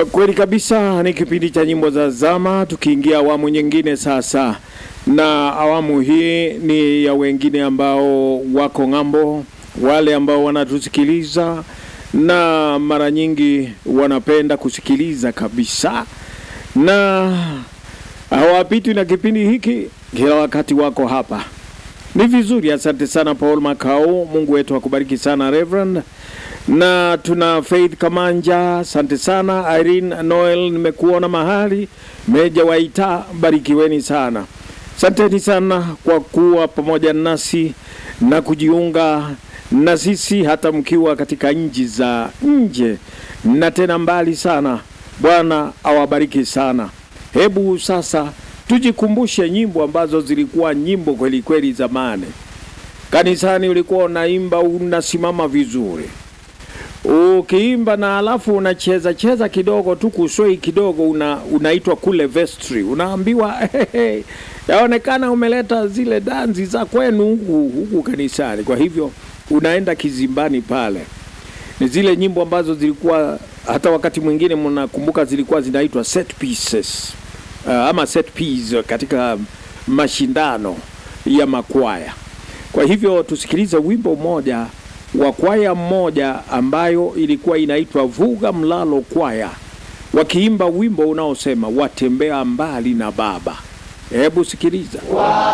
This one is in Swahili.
Uh, Kweli kabisa ni kipindi cha nyimbo za zama, tukiingia awamu nyingine sasa, na awamu hii ni ya wengine ambao wako ng'ambo, wale ambao wanatusikiliza na mara nyingi wanapenda kusikiliza kabisa, na hawapitwi na kipindi hiki, kila wakati wako hapa. Ni vizuri, asante sana Paul Makau, Mungu wetu akubariki sana Reverend na tuna Faith Kamanja, asante sana Irene Noel, nimekuona mahali Meja Waita, barikiweni sana. Asanteni sana kwa kuwa pamoja nasi na kujiunga na sisi hata mkiwa katika nchi za nje na tena mbali sana. Bwana awabariki sana. Hebu sasa tujikumbushe nyimbo ambazo zilikuwa nyimbo kweli kweli zamani. Kanisani ulikuwa unaimba unasimama vizuri ukiimba na alafu unacheza cheza kidogo tu kuswei kidogo, una, unaitwa kule vestry, unaambiwa hey, yaonekana umeleta zile danzi za kwenu huku huku kanisani. Kwa hivyo unaenda kizimbani pale. Ni zile nyimbo ambazo zilikuwa hata wakati mwingine mnakumbuka zilikuwa zinaitwa set pieces uh, ama set piece katika mashindano ya makwaya. Kwa hivyo tusikilize wimbo mmoja wa kwaya mmoja ambayo ilikuwa inaitwa Vuga Mlalo Kwaya, wakiimba wimbo unaosema watembea mbali na Baba. Hebu sikiliza.